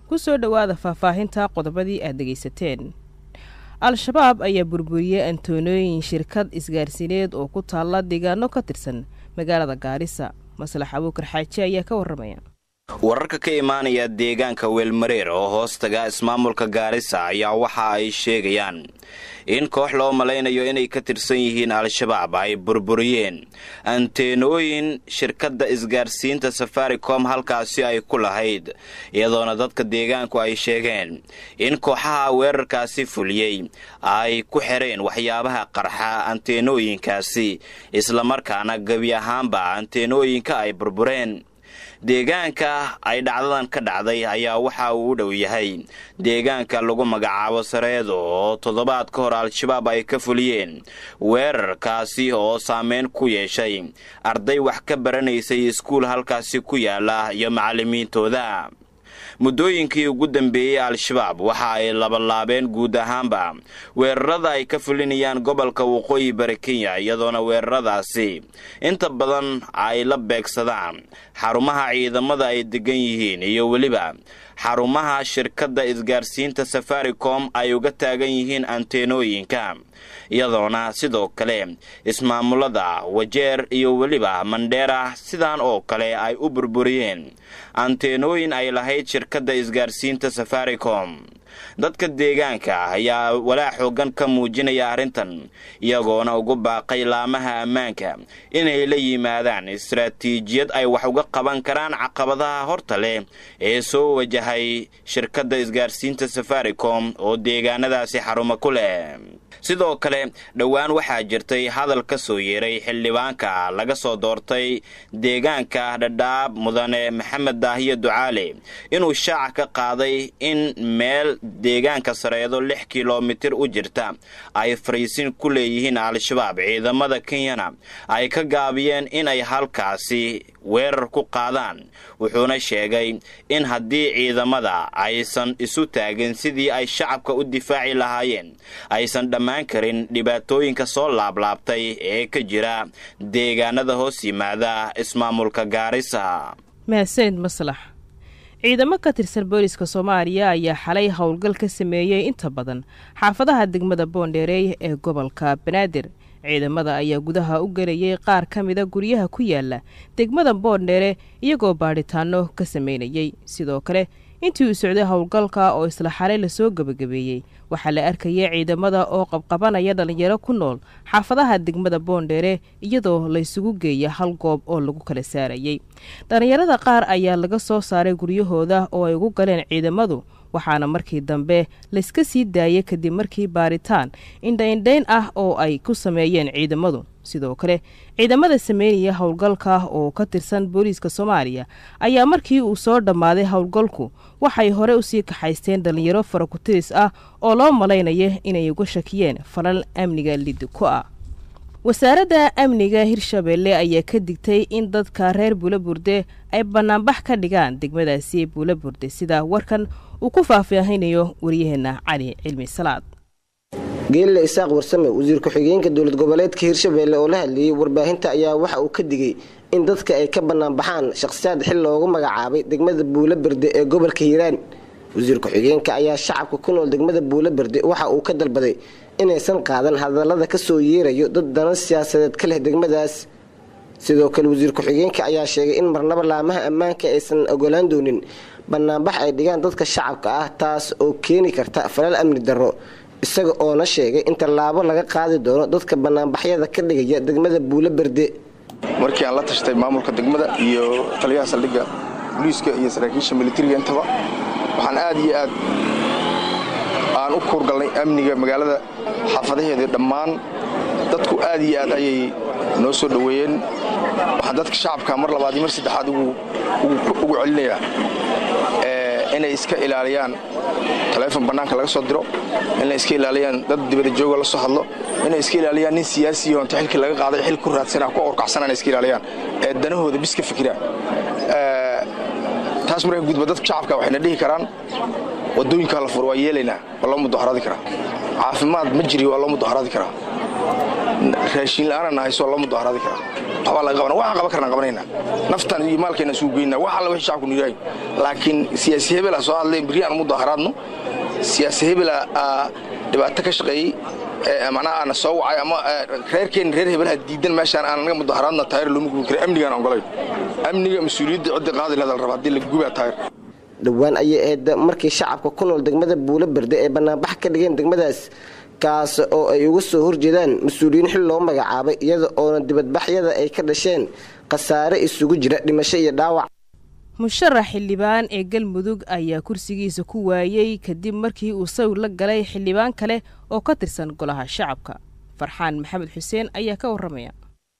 ku soo dhowaada faahfaahinta qodobadii aad dhegaysateen al-shabaab ayaa burburiyey antoonooyin shirkad isgaarsiineed oo ku taalla deegaano ka tirsan magaalada gaarisa maslax abuukar xaaji ayaa ka warramaya wararka ka imaanaya deegaanka weelmareer oo hoostaga ismaamulka gaarisa ayaa waxa ay sheegayaan in koox loo malaynayo inay ka tirsan yihiin al-shabaab ay burburiyeen anteenooyin shirkadda isgaarsiinta safaricom halkaasi ay ku lahayd iyadoona dadka deegaanku ay sheegeen in kooxaha weerarkaasi fuliyey ay ku xireen waxyaabaha qarxa anteenooyinkaasi islamarkaana gebi ahaanba anteenooyinka ay burbureen deegaanka ay dhacdadan ka dhacday ayaa waxa uu u dhow yahay deegaanka lagu magacaabo sareedo oo toddobaad ka hor al-shabaab ay ka fuliyeen weerarkaasi oo saameyn ku yeeshay arday wax ka baranaysay iskuul halkaasi ku yaala iyo macallimiintooda muddooyinkii ugu dambeeyey al-shabaab waxa ay labalaabeen guud ahaanba weerarada ay ka fulinayaan gobolka waqooyi bari kenya iyadoona weeraradaasi inta badan ay la beegsadaan xarumaha ciidamada ay degan yihiin iyo weliba xarumaha shirkadda isgaarsiinta safaricom ay uga taagan yihiin anteenooyinka iyadoona sidoo kale ismaamulada wajeer iyo weliba mandheera sidan oo kale ay u burburiyeen anteenooyin ay lahayd shirkadda isgaarsiinta safaricom dadka deegaanka ayaa walaa xoogan ka muujinaya arrintan iyagoona ugu baaqay laamaha ammaanka inay la yimaadaan istaraatiijiyad ay wax uga qaban karaan caqabadaha horta leh ee soo wajahay shirkadda isgaarsiinta safaricom oo deegaanadaasi xarumo ku leh sidoo kale dhowaan waxaa jirtay hadal ka soo yeeray xildhibaanka laga soo doortay deegaanka dhadhaab mudane maxamed daahiyo ducaale inuu shaaca ka qaaday in meel deegaanka sareedo lix kilomitir u jirta ay fariisin ku leeyihiin al-shabaab ciidamada kenyana ay ka gaabiyeen inay halkaasi weerar ku qaadaan wuxuuna sheegay in haddii ciidamada aysan isu taagin sidii ay shacabka u difaaci lahaayeen aysan dhammaan karin dhibaatooyinka soo laablaabtay ee ka jira deegaanada hoos yimaada ismaamulka gaarisa mahadsanid maslax ciidamo ka tirsan booliska soomaaliya ayaa xalay howlgal ka sameeyey inta badan xaafadaha degmada boondheereey ee gobolka banaadir ciidamada ayaa gudaha u gelayay qaar ka mida guryaha ku yaala degmada boondheere iyagoo baadhitaano ka sameynayey sidoo kale intii uu socday howlgalka oo isla xalay lasoo gebagabeeyey waxaa la arkayay ciidamada oo qabqabanaya dhallinyaro ku nool xaafadaha degmada boondheere iyadoo laysugu geeya hal goob oo lagu kala saarayey dhallinyarada qaar ayaa laga soo saaray guryahooda oo ay ugu galeen ciidamadu waxaana markii dambe layska sii daayay kadib markii baaritaan indhaindhayn ah oo ay ku sameeyeen ciidamadu sidoo kale ciidamada sameynaya howlgalka oo ka tirsan booliiska soomaaliya ayaa markii uu soo dhammaaday howlgalku waxay hore usii kaxaysteen dhallinyaro farakutiris ah oo loo malaynaya inay uga shakiyeen falal amniga lidi ku ah wasaaradda amniga hirshabeelle ayaa ka digtay in dadka reer buulaburde ay banaanbax ka dhigaan degmadaasi buulaburde sida warkan uu ku faahfaahinayo waryaheena cali cilmi salaad geelle isaaq warsame wasiir ku-xigeenka dowlad goboleedka hirshabeelle oo la hadlayey warbaahinta ayaa waxa uu ka digay in dadka ay ka banaanbaxaan shakhsiyaad xil loogu magacaabay degmada buulaberde ee gobolka hiiraan wasiir ku-xigeenka ayaa shacabka ku nool degmada buulaberde waxa uu ka dalbaday inaysan qaadan hadallada ka soo yeerayo dad dana siyaasadeed ka leh degmadaas sidoo kale wasiir ku-xigeenka ayaa sheegay in marnaba laamaha ammaanka aysan ogolaan doonin banaanbax ay dhigaan dadka shacabka ah taas oo keeni karta falal amni darro isaga oona sheegay in tallaabo laga qaadi doono dadka banaanbaxyada ka dhigaya degmada buulaberde markii aan la tashtay maamulka degmada iyo taliyaha saldhigga booliiska iyo saraakiisha militariga intaba waxaan aad iyo aad aan u kuurgalnay amniga magaalada xaafadaheedii dhammaan dadku aad iyo aad ayay noo soo dhoweeyeen waxaan dadka shacabka mar labaad iyo mar saddexaad ugu celinayaa inay iska ilaaliyaan taleefon bannaanka laga soo diro inay iska ilaaliyaan dad dibada jooga la soo hadlo inay iska ilaaliyaan nin siyaasiyo inta xilkii laga qaaday xil ku raadsana ku orkacsanaa inay iska ilaaliyaan ee danahooda bis ka fikiraan taas marka gudba dadka shacabka waxayna dhihi karaan wadooyinkaa la furo waa yeelaynaa waa loo mudaharadi karaa caafimaad ma jiri waa loo mudaharadi karaa raashiin la-aana nahayso la mudaaharaadi karaa waxbaa laga qabana waxaan qaban karnaan qabanayna naftaan iyo maalkeena suu geynaa wax alla wixii shacabku nuyaahay laakiin siyaasi hebela soo hadlay beri aan mudaaharaadno siyaasi hebela dhibaato ka shaqeeyey macnaha aana soo wacay ama reerkeenna reer hebelaha diidan meeshaan aan anaga mudaaharaadna taayir looma gubi kara amnigaan ogolayn amniga mas-uuliyadda cidda qaadi lahada la raba haddii la gubaa taayir dhowaan ayay ahayd markii shacabka ku nool degmada buulo berde ay banaanbax ka dhigeen degmadaas kaas oo ay uga soo horjeedaan mas-uuliyiin xil loo magacaabay iyada oona dibadbaxyada ay ka dhasheen khasaare isugu jira dhimasho iyo dhaawac musharax xildhibaan ee galmudug ayaa kursigiisa ku waayey kadib markii uu sawir la galay xildhibaan kale oo ka tirsan golaha shacabka farxaan maxamed xuseen ayaa ka warramaya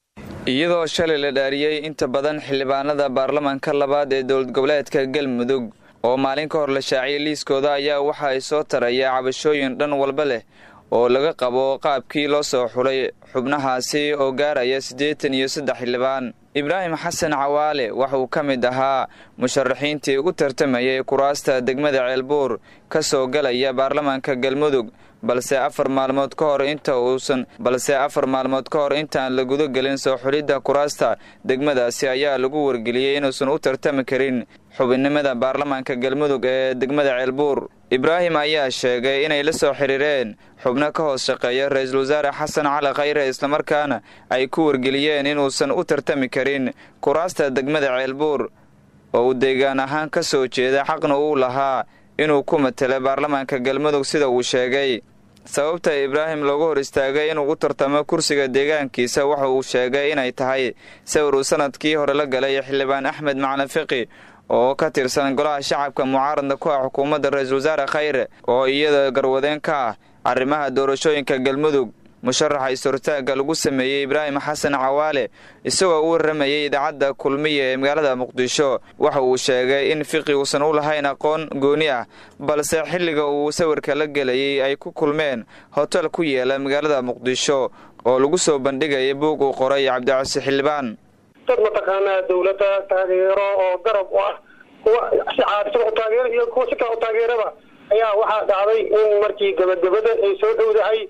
iyadoo shalay la dhaariyey inta badan xildhibaanada baarlamaanka labaad ee dowlad goboleedka galmudug oo maalin ka hor la shaaciyay liiskooda ayaa waxa ay soo taraya cabashooyin dhan walba leh oo laga qabo qaabkii loo soo xulay xubnahaasi oo gaaraya siddeetan iyo saddex xildhibaan ibraahim xasan cawaale waxauu ka mid ahaa musharaxiintii ugu tartamayay kuraasta degmada ceelbuur ka soo galaya baarlamaanka galmudug balse afar maalmood ka hor inta uusan balse afar maalmood ka hor intaan la guda gelin soo xulidda kuraasta degmadaasi ayaa lagu wargeliyey inuusan u tartami karin xubinnimada baarlamaanka galmudug ee degmada ceelbuur ibraahim ayaa sheegay inay la soo xiriireen xubno ka hoos shaqeeya ra-iisul wasaare xasan cali khayre islamarkaana ay ku wargeliyeen inuusan u tartami karin kuraasta degmada ceelbuur oo uu deegaan ahaan ka soo jeeda xaqna uu lahaa inuu ku matelo baarlamaanka galmudug sida uu sheegay sababta ibraahim loogu hor istaagay inuu u tartamo kursiga deegaankiisa waxa uu sheegay inay tahay sawir uu sanadkii hore la galay xildhibaan axmed macalin fiqi oo ka tirsan golaha shacabka mucaaradna ku ah xukuumadda ra-iisul wasaare khayre oo iyada garwadeen ka ah arrimaha doorashooyinka galmudug musharaxa is-hortaagga lagu sameeyey ibraahim xasan cawaale isagoo u warramayay idaacadda kulmiya ee magaalada muqdisho waxa uu sheegay in fiqi uusan u lahayn aqoon gooni ah balse xilliga uu sawirka la gelayay ay ku kulmeen hotel ku yeela magaalada muqdisho oo lagu soo bandhigaya buug uu qoray cabdicasi xildhibaan dad mataqaanaa dawladda taageero oo garab u ah kuwa si caadsan u taageero iyo kuwa si kale u taageeraba ayaa waxaa dhacday in markii gabagabada ay soo dhowdahay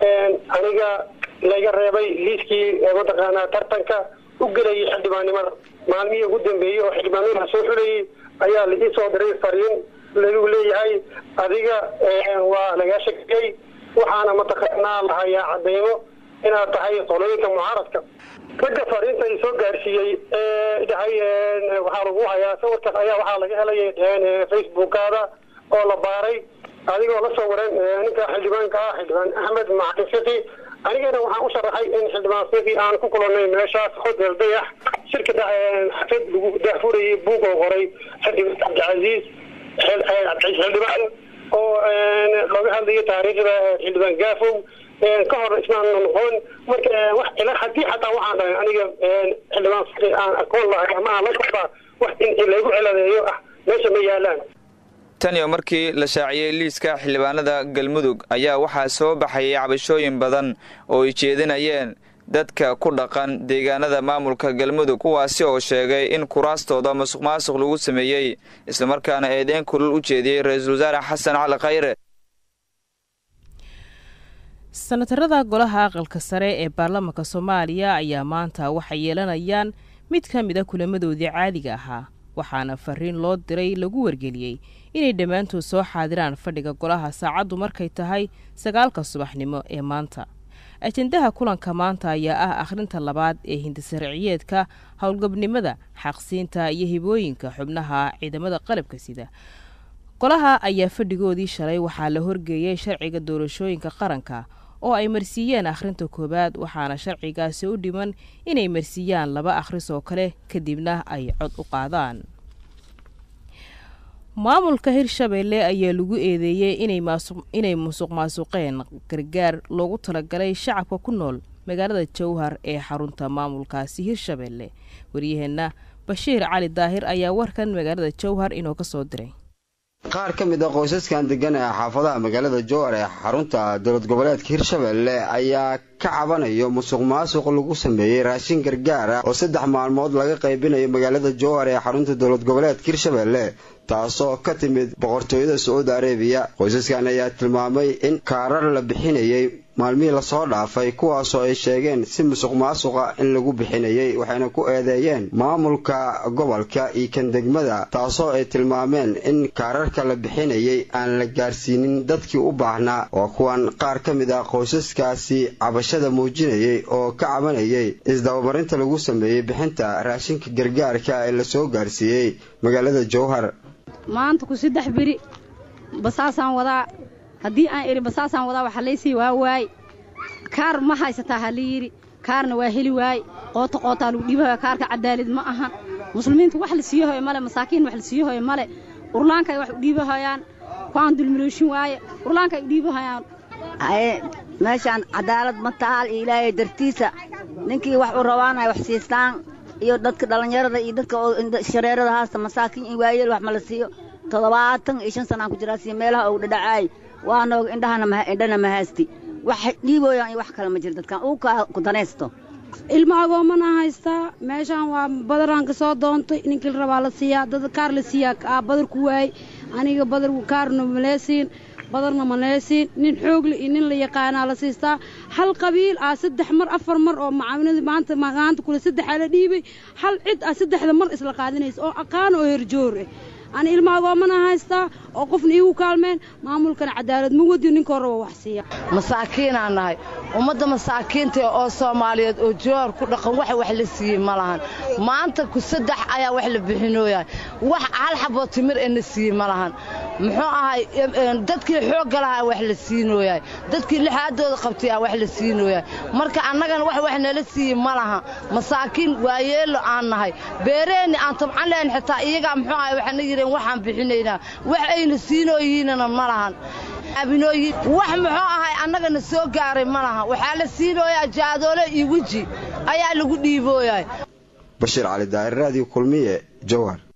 aniga layga reebay liiskii mataqaanaa tartanka u gelayay xildhibaannimada maalmihii ugu dambeeyey oo xildhibaanada soo xulayay ayaa la ii soo diray fariin lagu leeyahay adiga waa lagaa shakiyey waxaana mataqaanaa lahayaa cadeymo inaad tahay qolooyinka mucaaradka ragga fariinta i soo gaarsiiyey dhahay waxaa lagu hayaa sawirkaas ayaa waxaa laga helay facebookaada oo la baaray adigoo la soo waran ninka xildhibaanka ah xildhibaan axmed macalin fiqi anigana waxaan u sharaxay in xildhibaan fiqi aan ku kulanay meeshaas hotel dayax shirka xafid lagu daafurayay buug oo qoray xildhibaan cabdicasiis xildhibaan oo looga hadlayo taariikhda xildhibaan gaafow ka hor ismaan noqon marka wax ila haddii xataa waxaan dhahay aniga xildhibaan fiqi aan aqoon lahay ama aan la socdaa wax in laygu ciladeeyo ah meesha ma yaalaan tan iyo markii la shaaciyey liiska xildhibaanada galmudug ayaa waxaa soo baxayay cabashooyin badan oo ay jeedinayeen dadka ku dhaqan deegaanada maamulka galmudug kuwaasi oo sheegay in kuraastooda masuq maasuq lagu sameeyey islamarkaana eedeyn kulul u jeediyey ra-iisul wasaare xasan cali khayre sanatarada golaha aqalka sare ee baarlamaanka soomaaliya ayaa maanta waxay yeelanayaan mid ka mid a kulamadoodii caadiga ahaa waxaana fariin loo diray lagu wargeliyey inay dhammaantood soo xaadiraan fadhiga golaha saacaddu markay tahay sagaalka subaxnimo ee maanta ajendaha kulanka maanta ayaa ah akhrinta labaad ee hindisarciyeedka howlgabnimada xaqsiinta iyo hibooyinka xubnaha ciidamada qalabka sida golaha ayaa fadhigoodii shalay waxaa la horgeeyey sharciga doorashooyinka qaranka oo ay marsiiyeen akhrinta koowaad waxaana sharcigaasi u dhiman inay marsiiyaan laba akhris oo kale kadibna ay cod u qaadaan maamulka hirshabeelle ayaa lagu eedeeyey inay musuq maasuqeen gargaar loogu talagalay shacabka ku nool magaalada jowhar ee xarunta maamulkaasi hirshabeelle waryaheenna bashiir cali daahir ayaa warkan magaalada jowhar inoo ka soo diray qaar ka mid a qoysaskan degan ee xaafadaha magaalada jowhar ee xarunta dowlad goboleedka hirshabeelle ayaa ka cabanayo musuq maasuq lagu sameeyey raashin gargaar ah oo saddex maalmood laga qaybinayo magaalada jowhar ee xarunta dowlad goboleedka hirshabeelle taasoo ka timid boqortooyada sacuudi arabiya qoysaskan ayaa tilmaamay in kaarar la bixinayay maalmihii lasoo dhaafay kuwaasoo ay sheegeen si musuq maasuqa in lagu bixinayay waxayna ku eedeeyeen maamulka gobolka iyo kan degmada taasoo ay tilmaameen in kaararka la bixinayay aan la gaarsiinin dadkii u baahnaa waa kuwan qaar ka mid ah qoysaskaasi cabashada muujinayay oo ka cabanayay isdabamarinta lagu sameeyey bixinta raashinka gargaarka ee lasoo gaarsiiyey magaalada jowhar maanta ku saddex beri basaasaan wadaa haddii aan idhi basaasaan wadaa waxa laysii waa waay kaar ma haysataa ha la yidhi kaarna waa heli waaye qoota qootaa lagu dhiibahaya kaarka cadaalid ma ahan muslimiinta wax la siiyo hoyo male masaakiin wax la siiyo hoyo male urlaanka ay wax u dhiibahayaan kuwaan dulmilooshin waaye urlaanka ay u dhiibahayaan haye meeshaan cadaalad ma taal iyo ilaahay dartiisa ninkii wax u rabaanay wax siistaan iyo dadka dhallinyarada iyo dadka shareerada haasta masaakiin iyo waayeel wax ma la siiyo toddobaatan iyo shan sanaan ku jiraa siyo meelaha ugu dhadhacaay waa noog indhahana indhana ma haysti wax dhiibooyaan iyo wax kale ma jiro dadkan uu kaa ku danaysto ilma agoomana haystaa meeshaan waa badaraan ka soo doontay ninkii la rabaa la siiyaa dad kaar la siiyaa aa badar ku waayey aniga badar kaarna maleesiin badarna maleesiin nin xoogle iyo nin la yaqaanaa la siistaa hal qabiil ah saddex mar afar mar oo macaawinadii maanta maanta kule saddexaa la dhiibay hal cid ah saddexda mar isla qaadinaysa oo aqaan oo herjoor ah ani ilma agoomana haystaa oo qofna iigu kaalmeen maamulkana cadaalad ma wadiyo ninka horraba wax siiya masaakiinaan nahay ummadda masaakiinta oo soomaaliyeed oo joor ku dhaqan wax wax la siiyey ma lahan maanta ku saddex ayaa wax la bixinooyaa wax hal xaboo timir ee na siiyey ma lahan muxuu ahay dadkii xoogga lahaa wax la siinooyaa dadkii lixaadooda qabtay aa wax la siinooyaa marka annagana wax wax nala siiyey ma laha masaakiin waayeello aan nahay beereenni aan tabcan lahayn xitaa iyagaa muxuu ahay waxaana yidheen waxaan bixinaynaa wax ayna siinooyihiinana ma lahan abinooyin wax muxuu ahay annagana soo gaaray ma laha waxaa la siinooyaa jaadoole iyo weji ayaa lagu dhiibooyaa bashiir cali daa'ir raadiyo kulmiye jowhar